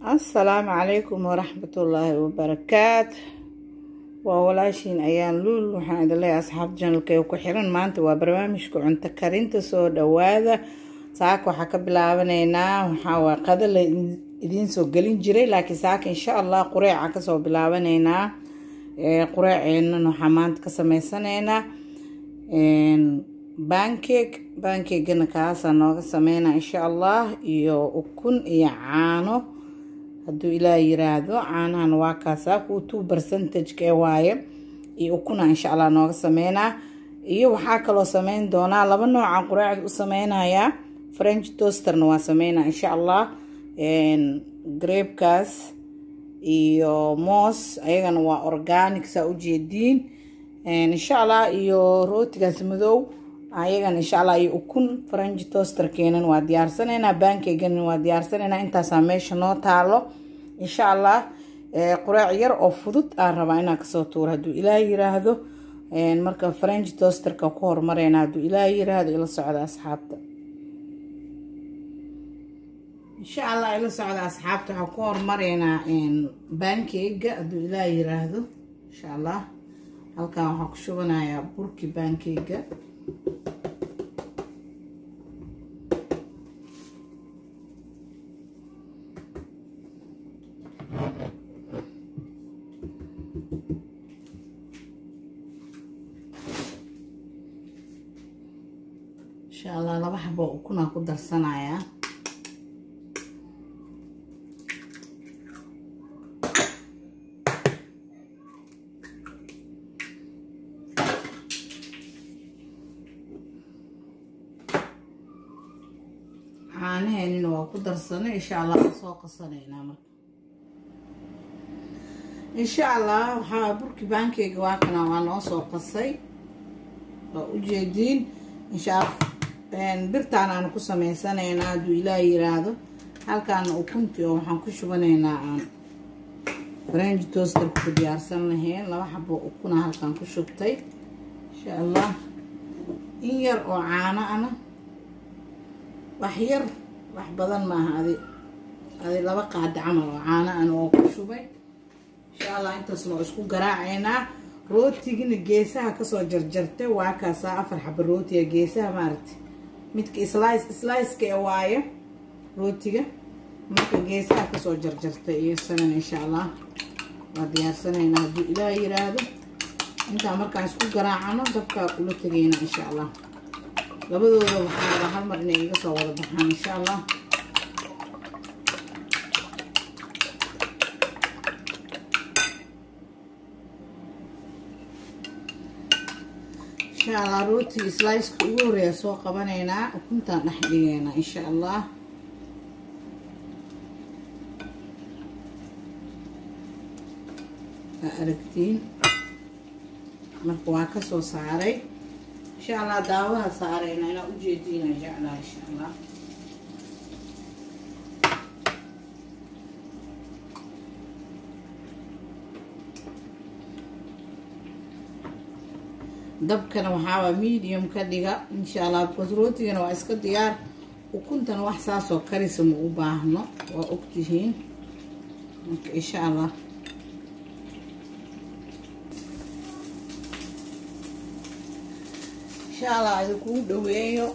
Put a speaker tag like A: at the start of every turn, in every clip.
A: asalaamu calaykum waraxmatullaahi wabarakaat waa walaashiin ayaan luul waxaan idin leeyahay asxaab janalka ee ku xiran maanta waa barnaamijka cunto karinta soo dhawaada saaka waxaa ka bilaabanaynaa waxaa waa qada la idiin soo gelin jiray laakiin saaka insha allah qureeca kasoo bilaabanaynaa qureeceennan waxaa maanta ka sameysanaynaa bancake bancakegana kaasaa nooga sameynaa insha allah iyo ukun iyo caano hadduu ilaah yiraahdo caanahan waa kaasaa kuwa two percentageka ee waaye iyo ukuna insha allah nooga sameynaa iyo waxaa kaloo sameyn doonaa laba nooca qureecda u sameynayaa french toasterna waa sameynaa insha allah grabekaas iyo moos ayagana waa organic saa ujeediin insha allah iyo rootigaas madow ayagana insha allah iyo ukun french toasterkeenan waa diyaarsanaynaa bankegana waa diyaarsanaynaa intaasaa meesha noo taalo insha allah qureec yar oo fudud aan rabaa inaan kasoo tuuro hadduu ilaah yiraahdo marka french toasterka ku horumareyna hadduu ilaah yiraahdo ila socda asxaabta insha allah ila socda asxaabta waxaa ku horumareynaa bankega hadduu ilaah yiraahdo insha allah halkan waxaa ku shubanayaa burki bankega insha allah laba xabo ukunaa ku darsanayaa caanaheenina waa ku darsanay insha allah waa soo qasanaynaa marka insha allah waxaa burki baankeyga waa kana waa noo soo qasay waa ujeediin insha allah birtaan aan ku sameysanaynaa hadduu ilaah yiraahdo halkaana ukuntii oo waxaan ku shubanaynaa aan french toasterka ku diyaarsan lahayn laba xabo ukuna halkaan ku shubtay insha allah in yar oo caano ana wax yar wax badan maaha adi adi laba qaada camal oo caano ana oo ku shubay insha allah intaasna waa isku garaacaynaa rootigina geesaha kasoo jarjartay waa kaasaa afar xaba rootiga geesaha maaragtay midka slice sliceka ee waaye rootiga marka geesaha kasoo jarjartay iyo isagan insha allah waa diyaarsanaynaa hadduu ilaah yiraahdo intaa markaan isku garaacano dabkaa ula tegayna insha allah labadooda waxaa raba hal mar inay iga soo wada baxaan insha allah insha allah rootiga sliceka ugu horeeya soo qabanaynaa ukuntaan dhex dhigeynaa insha allah waa aragtiin marka waa kasoo saaray insha allah daawaha saareyna inaa ujeediina jeclaa insha allah dabkana waxaawaa medium ka dhiga insha allah bcause rootigana waa iska diyaar ukuntana wax saasoo karisa ma u baahno waa ogtihiin marka insha allah insha allah idinkugu dhaweeyo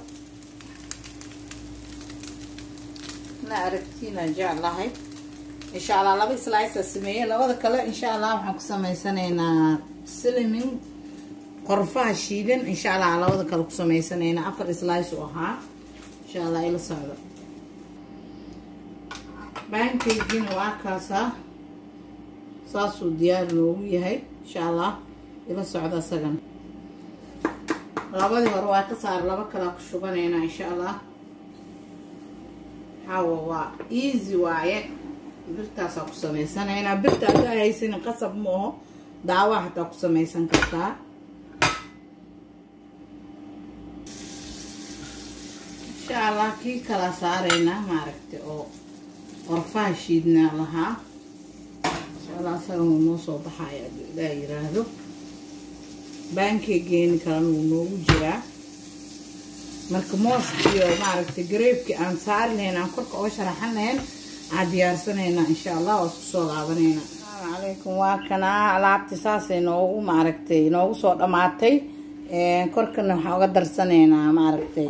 A: na aragtiina jeclahay insha allah laba slicea sameeye labada kale insha allah waxaan ku sameysanaynaa silimin qorfaha shiidan insha allah labada kale ku sameysanaynaa afar slice u ahaa insha allah ila socdo bankagina waa kaasaa saasuu diyaar loogu yahay insha allah ila socdo isagana labadii hore waa ka saar laba kalaa ku shubanaynaa insha allah xawa waa easy waaye birtaasaa ku sameysanaynaa birta adaa haysanin qasab ma aho daawa hataa ku sameysan kartaa insha allah kii kala saaraynaa maaragtay oo qorfaha shiidnaa lahaa insha allah asaga wuu noo soo baxaya aduu ilaa yiraahdo baankeegeeni kalena wuu noogu jiraa marka mooska iyo maaragtay gareebkii aan saari lahayn aan korka oo sharaxan lahayn aan diyaarsanaynaa insha allah waa isku soo laabaneynaa asalaamu calaykum waa kanaa alaabti saasay noogu maaragtay noogu soo dhammaatay korkana waxaan uga darsanaynaa maaragtay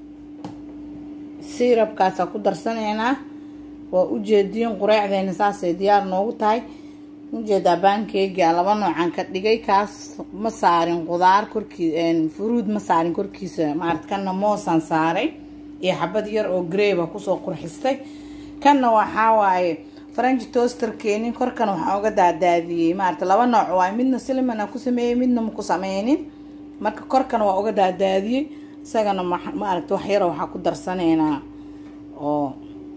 A: siirabkaasaa ku darsanaynaa waa ujeediin qureecdeena saasay diyaar noogu tahay ujeedaa baankeegia laba noocaan ka dhigay kaas ma saarin qudaar korkii furuud ma saarin korkiisa maarata kanna moosaan saaray iyo xabad yar oo greyba kusoo qurxistay kanna waxaa waaye faranji toasterkeeni korkana waxaan uga daadaadiyey maarata laba nooc waay midna silimana ku sameeyey midna maku sameynin marka korkana waa uga daadaadiyey isagana maaragta wax yaro waxaa ku darsanaynaa oo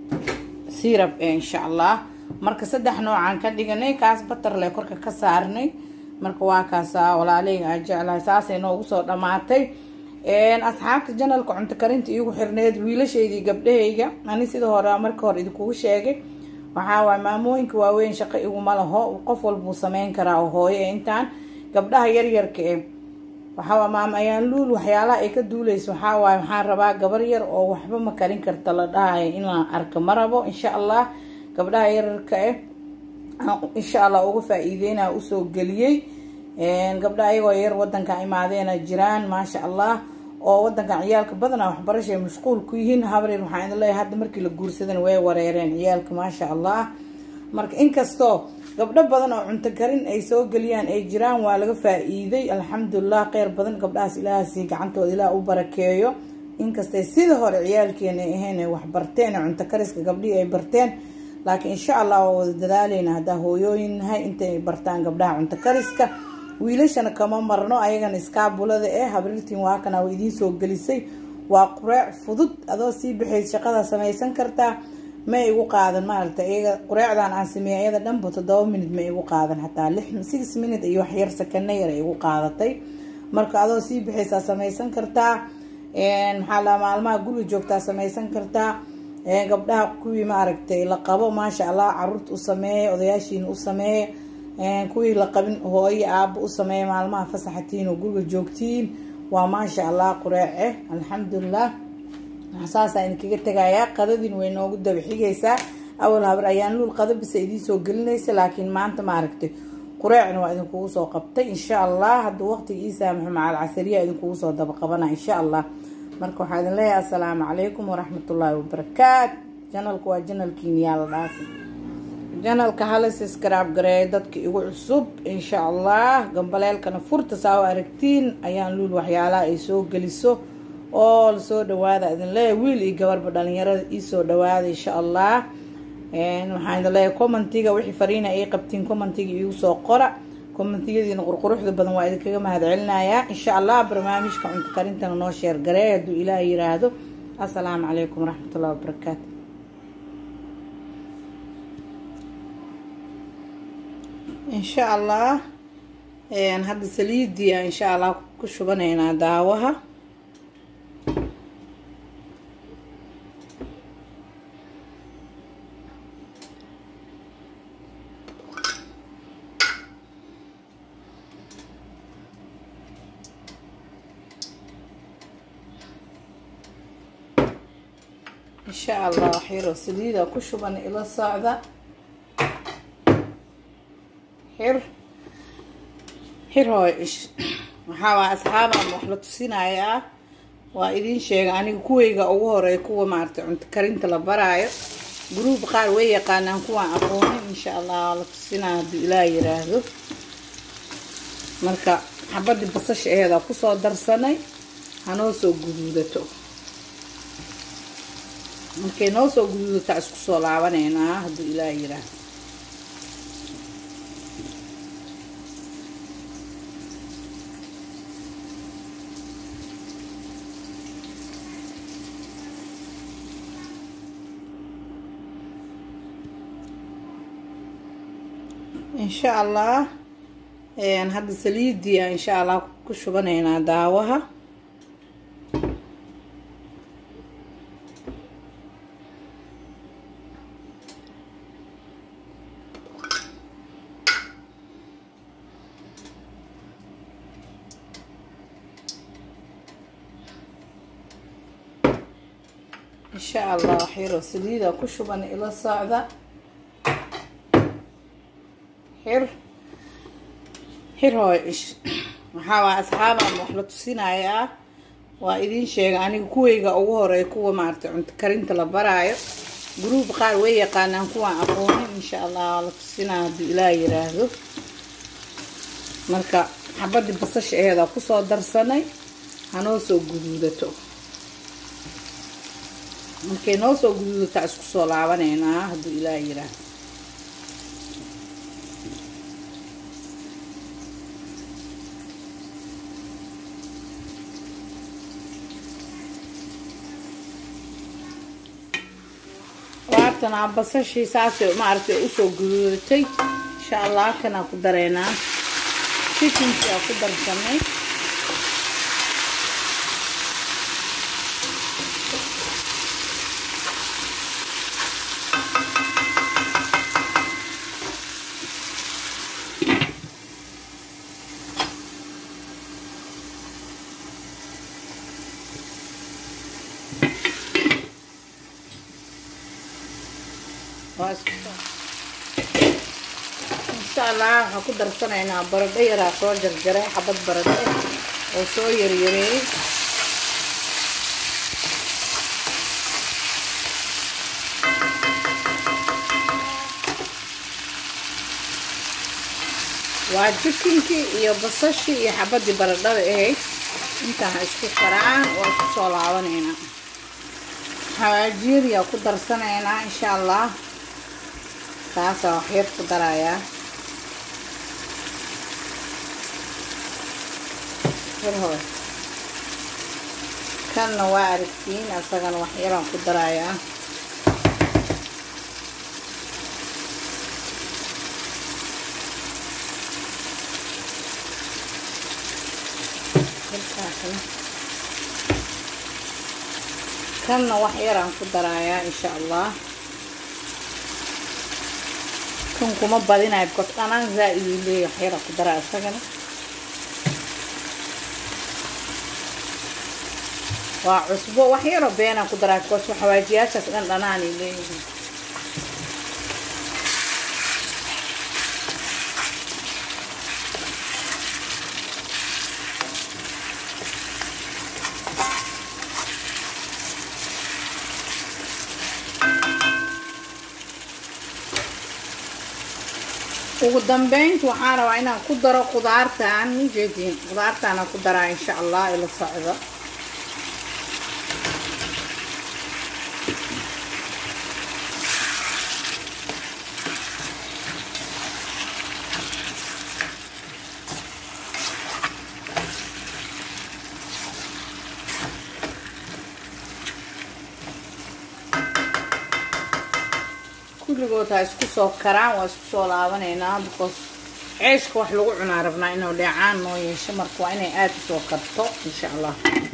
A: sirab insha allah marka saddex noocaan ka dhiganay kaas batarle korka ka saarnay marka waa kaasa walaaleyga aa jeclahay saasay noogu soo dhammaatay asxaabta janalka cunto karinta iigu xirneed wiilashaydii gabdhahayga ani sida hore marka hore idinkugu sheegay waxaa waay maamooyinka waaweyn shaqo iguma laho qof walbuu sameyn karaa oo hooyo ee intaan gabdhaha yaryarka e waxaa maama ayaan luul waxyaalaha ay ka duuleysa waxaa waaye waxaan rabaa gabar yar oo waxba ma karin karta la dhahayo in la arka ma rabo insha allah gabdhaha yararka eh insha allah uga faa-iideynaa usoo geliyey gabdhaha ayagoo yar wadanka imaadeena jiraan maasha allah oo wadankan ciyaalka badanaa waxbarashay mashquul ku yihiin habreer waxaan idin leeyahay hadda markii la guursadana way wareereen ciyaalka maasha allah marka inkastoo gabdho badan oo cunto karin ay soo geliyaan ay jiraan waa laga faa-iiday alxamdulilah kheyr badan gabdhahaas ilaahasi gacantooda ilaah u barakeeyo inkastay sida hore ciyaalkeena ay ahayn ay waxbarteen cunto kariska gabdhihii ay barteen laakiin insha allah waa wada dadaaleyna haddaa hooyooyin nahay intay bartaan gabdhaha cunto kariska wiilashana kama marno ayagana iskaabulada eh habriirtiin waa kana waa idiin soo gelisay waa qureec fudud adoo sii baxayd shaqada samaysan kartaa ma igu qaadan maaragta iyaga qureecdan aan sameeyay iyada dhanba toddoba minute ma igu qaadan xataa lix six minute iyo wax yar sakana yar igu qaadatay marka adoo sii baxaysaa samaysan kartaa maxaa la maalmaha guriga joogtaa samaysan kartaa gabdhaha kuwii maaragtay la qabo maasha allah caruurta u sameeya odayaashiina u sameeya kuwii la qabin hooyo aaba u sameeya maalmaha fasaxatiin oo guriga joogtiin waa maasha allah qureece alxamdulilah saasaa idinkaga tegayaa qadadiin way noogu dabaxigaysaa awal habar ayaan luul qada bisa idiinsoo gelinaysa laakiin maanta maaragtay qureecna waa idinkugu soo qabtay insha allah hadduu waqtiga ii saamaxo macal casariya idinkugu soo dabaqabana insha allah marka waxaa idin leeyahay assalaamu calaykum waraxmatullaahi wabarakaat janalku waa janalkiin yaa la dhaafi janalka hala siskraab gareeya dadka igu cusub insha allah gambaleelkana furta saa u aragtiin ayaan luul waxyaalaha ay soo geliso oo lasoo dhawaada idin leeyahay wiil iyo gabarba dhalinyarada iisoo dhawaada insha allah waxaan idin leeyahay commentiga wixii fariina ay qabtiin commentiga iigu soo qora kommentiyadiina qurquruxda badan waa idinkaga mahad celinayaa insha allah barnaamijka cunto karintana noo sheer gareey hadduu ilaah yiraahdo assalaamu calaykum waraxmatullahi wabarakaatu insha allah hadda saliidia insha allah ku shubanaynaa daawaha insha allah waxyaroo saliida ku shuban ila socda xir xir hooy waxaa waa asxaabaan wax la tusinayaa waa idiin sheega aniga kuweyga ugu horeeya kuwa maaragtay cunto karinta la baraayo gruub qaar way yaqaanaan kuwaan aqoonin insha allah waa la tusinaya hadduu ilaah yiraahdo marka xabadii basasha aheedaa kusoo darsanay hanoo soo guduudato markay noo soo guduudataa isku soo laabaneynaa hadduu ilaah yiraahdo insha allah hadda saliidia insha allah ku shubanaynaa daawaha insha allah xiro saliida ku shuban ila socda xir xir hooy ish waxaa waa asxaabaan wax la tusinayaa waa idiin sheega aniga kuwayga ugu horeey kuwa maaragtay cunto karinta la baraayo gruub qaar way yaqaanaan kuwaan aqoonin insha allah waa la tusinaa hadduu ilaah yiraahdo marka xabadii basasha aheeda kusoo darsanay hanoo soo guduudato markay noo soo guduudataa isku soo laabaneynaa hadduu ilaah yiraahdo waartana basashii saasay maaragtay usoo guduudatay insha allah kanaa ku dareynaa chikinkii aa ku darsanay insha allah waxaan ku darsanaynaa baradho yaraa soo jarjaray xabad baradho oo soo yaryareeyay waa jikinkii iyo basashii iyo xabadii baradhada ahayd intaan isku karaan waa isku soo laabanaynaa xawaajiiriyaa ku darsanaynaa insha allah taasaa waxyar ku darayaa hore kanna waa aragtiin asagana waxyaraan ku darayaa kanna waxyaraan ku darayaa insha allah kan kuma badinayo bcos dhanaan zaa-id uu leeyahy waxyaraan ku daraa isagana waa cusbo wax yaroo beenaan ku daraa bcos xawaajiyaashaas dhan dhanaanay leeyihiin ugu dambeynta waxaan rabaa inaan ku daro qudaartaan ujeediin qudaartaanaan ku daraa insha allah ila socdo kulligood ha isku soo karaan waa isku soo laabanaynaa because ceeshka wax lagu cunaa rabnaa inuu dheecaan noo yeesho marka waa inay aada usoo karto insha allah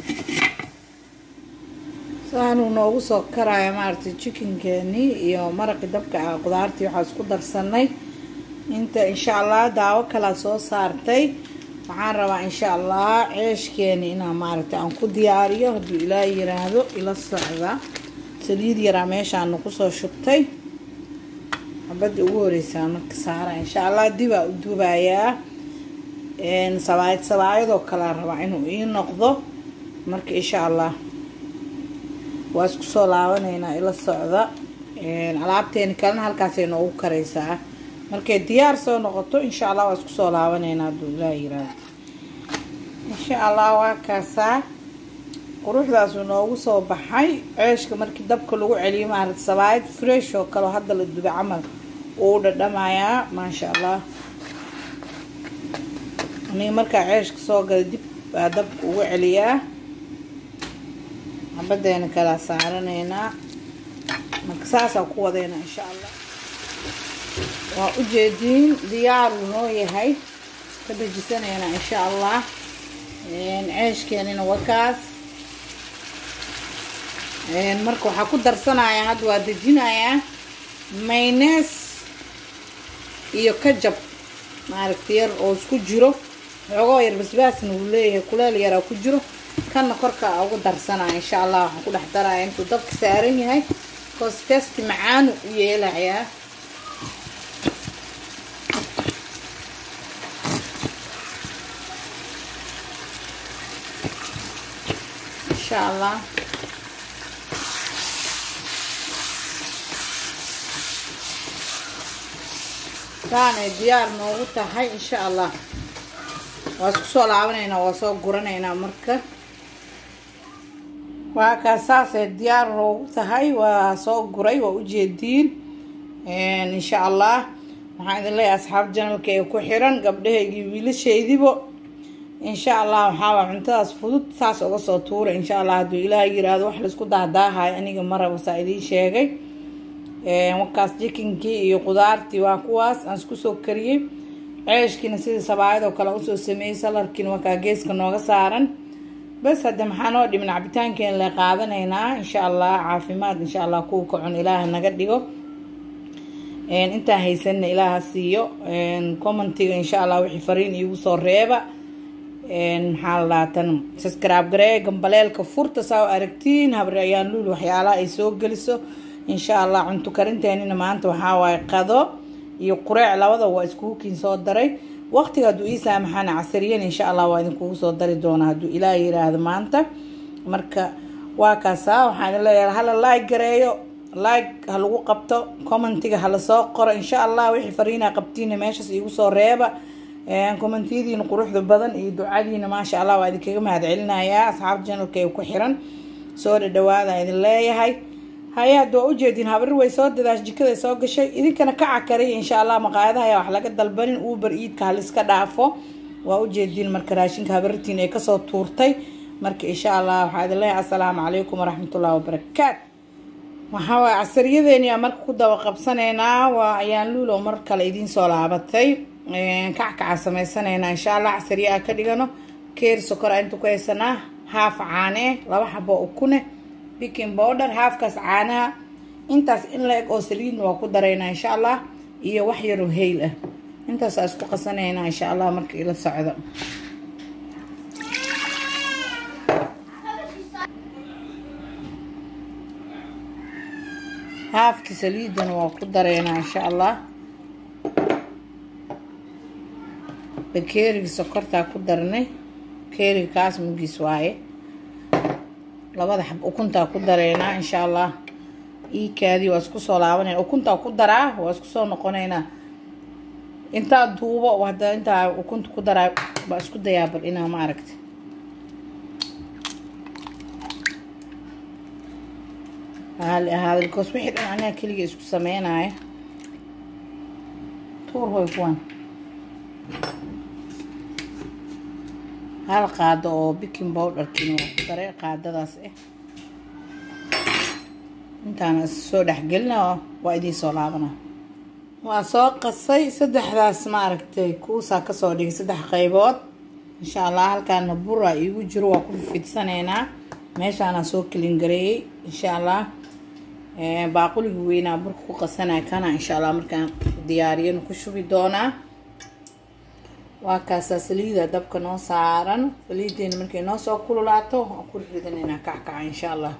A: saanuu noogu soo karaya maaragtay jikinkeenii iyo maraqii dabka ah qudaartii waxaa isku darsanay inta insha allah daawo kalaa soo saartay waxaan rabaa insha allah ceeshkeeni inaan maaragtay aan ku diyaariyo hadduu ilaa yiraahdo ila socda saliid yaraa meeshaana kusoo shubtay xabadii ugu horeysaa marka saara insha allah dibaa u dubayaa sabaayad sabaayadoo kalea rabaa inuu ii noqdo marka insha allah waa isku soo laabanaynaa ila socda alaabteeni kalena halkaasay noogu karaysaa markay diyaar soo noqoto insha allah waa isku soo laabanaynaa hadduu ilaa yiraahdo insha allah waa kaasaa quruxdaasuu noogu soo baxay ceeshka markii dabka lagu celiyo maarata sabaayad fresh oo kaleo hadda la dubay camal uu dhadhamayaa maasha allah aniga markaa ceeshka soo gala dib baa dabka ugu celiyaa xabadeena kalaa saaranaynaa marka saasaa ku wadeynaa insha allah waa ujeediin diyaaruu noo yahay ka dejisanaynaa insha allah ceeshkeenina wakaas marka waxaa ku darsanayaa hadda waa dejinayaa maynees iyo kajab maaragta yar oo isku jiro xoogoo yar basbaasna uu leeyahay kuleel yaraa ku jiro kanna korka ugu darsanaya insha allah waxaan ku dhex daraya intuu dabka saaran yahay koos testi macaanu u yeelayaa insha allah saanay diyaar noogu tahay insha allah waa isku soo laabanaynaa waa soo guranaynaa marka waa kaas saasay diyaar noogu tahay waa soo guray waa ujeediin insha allah waxaan idin leeyahay asxaab janalka ee ku xiran gabdhahaygii wiilashaydibo insha allah waxaawaa cuntadaas fudud saas uga soo tuura insha allah hadduu ilaah yiraahdo wax laisku dahdaahayo aniga maraba saa idiin sheegay wakaas jikinkii iyo qudaartii waa kuwaas aan isku soo kariyey ceeshkiina sidii sabaayadoo kale usoo sameeyey salarkiina wakaa geeska nooga saaran bas hadde maxaa noo dhimin cabitaankeena la qaadanaynaa insha allah caafimaad insha allah kuwa ka cun ilaaha naga dhigo intaan haysanna ilaaha siiyo commentiga insha allah wixii fariin iigu soo reeba maxaa la dhaatan subscribe garee gambaleelka furta saa aragtiin habre ayaan luul waxyaalaha ay soo geliso insha allah cunto karinteenina maanta waxaa waaye qado iyo qureec labada waa iskuukiin soo daray waqtiga hadduu ii saamaxaana casariyan insha allah waa idinkugu soo dari doonaa hadduu ilaah yiraahdo maanta marka waa kaasaa waxaan idin leeyahay hala like gareeyo like ha lagu qabto commentiga hala soo qoro insha allah wixii fariinaa qabtiina meeshaas iigu soo reeba commentiyadiina quruxda badan iyo ducadiina maasha allah waa idinkaga mahad celinayaa asxaab janalka ee ku xiran soo dhadhawaada idin leeyahay hay-ad waa ujeedin habrir way soo dadaash jikada soo gashay idinkana ka cakariy insha allah maqaayadaha ayaa wax laga dalbanin uber iidka haliska dhaafo waa ujeedin marka raashinka habrirtiin ay kasoo tuurtay marka insha allah waxaa idin leeyahay assalaamu calaykum waraxmatullahi wabarakaat waxaa waay casariyadeeni aa marka ku daba qabsaneynaa waa ayaan luulo mar kale idiin soo laabatay kackaca sameysanaynaa insha allah casariya aa ka dhigano keer sokora inta ku haysanaa haaf caane laba xabo ukune biking bowder haafkaas caanaha intaas in la eg oo saliidna waa ku daraynaa insha allah iyo wax yaroo heyl ah intaasaa isku qasanaynaa insha allah marka ila socdo haafki saliidana waa ku daraynaa insha allah bakeeriga sokortaa ku darnay bakeeriga kaas mugiis waaye labada xab ukuntaa ku dareynaa insha allah iikaadii waa isku soo laabanayna ukuntaa ku daraa waa isku soo noqonaynaa intaa duubo hadda intaa ukunta ku daraa baa isku dayaa bal inaa ma aragta haali ahaada because wixii dhan aniga keliga isku sameynaya tuur hoy kuwan hal qaado oo biking bowdharkiina waa ku daray qaadadaas ah intaana soo dhexgelina waa idiin soo laabana waa soo qasay saddexdaas maaragtay kuusaa kasoo dhigay saddex qaybood insha allah halkaana bura iigu jiro waa ku fidsanaynaa meeshaana soo kelin gareeyey insha allah baaquliga weynaa burka ku qasanaya kana insha allah markaan diyaariyana ku shubi doonaa waa kaasaa saliida dabka noo saaran saliideena markay noo soo kululaato waan ku ridanaynaa kackaca insha allah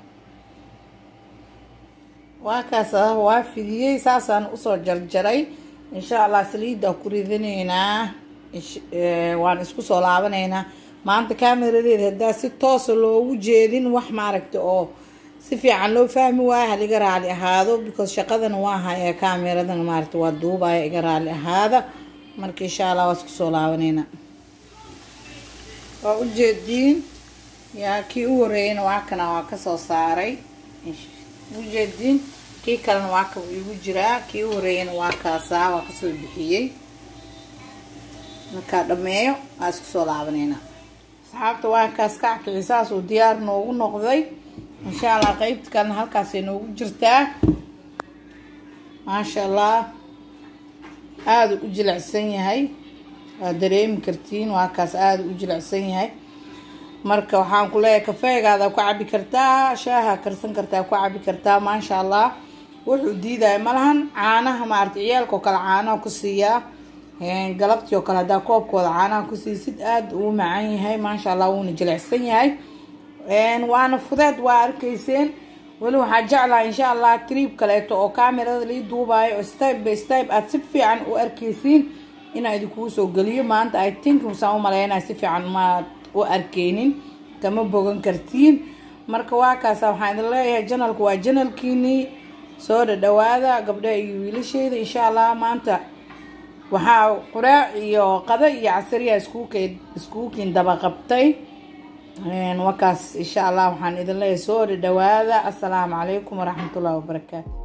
A: waa kaasa waa fidiyey saasaan usoo jarjaray insha allah saliida ku ridanaynaa waan isku soo laabanaynaa maanta kaameradeeda haddaa si toosa loogu jeedin wax maaragta oo si fiican loo fahmi waayo haliga raali ahaado because shaqadana waa haya kaameradana maaragta waa duubaya iga raali ahaada marka insha allah waa isku soo laabaneynaa waa ujeediin yaa kii u horeeyeyna waa kana waa kasoo saaray ujeediin kii kalena waa ka igu jiraa kii u horeeyeyna waa kaasaa waa kasoo bixiyey markaa dhameeyo waa isku soo laabaneynaa asxaabta waa kaas kackici saas uu diyaar noogu noqday insha allah qeybta kalena halkaasay noogu jirtaa maasha allah aada u jilicsan yahay waad dareemi kartiin waa kaas aada u jilicsan yahay marka waxaan ku leeyahay kafeegaada ku cabi kartaa shaaha karsan kartaa ku cabi kartaa maasha allah wuxuu diidaya malahan caanaha maarata ciyaalka oo kale caanaha ku siiyaa galabtii oo kale haddaa koobkooda caanaha ku siisid aada uu macaan yahay maasha allah wuuna jilicsan yahay waana fudeed waa arkayseen weli waxaa jeclaa insha allah triib kaleeto oo kamerada lii duubaayo oo step by step aad si fiican u arkaysiin inaa idinkuu soo geliyo maanta i think musaan u maleynaa si fiican maad u arkeynin kama bogan kartiin marka waa kaasa waxaan idin leeyahay janalku waa janalkiinii soo dhadhawaada gabdhaha iyo wiilasheyda insha allah maanta waxaa quraac iyo qado iyo casariya iskuuke iskuukiin daba qabtay wakaas insha allah waxaan idin leeyahay soo dhadhawaada assalaamu calaykum waraxmatullahi wabarakaatu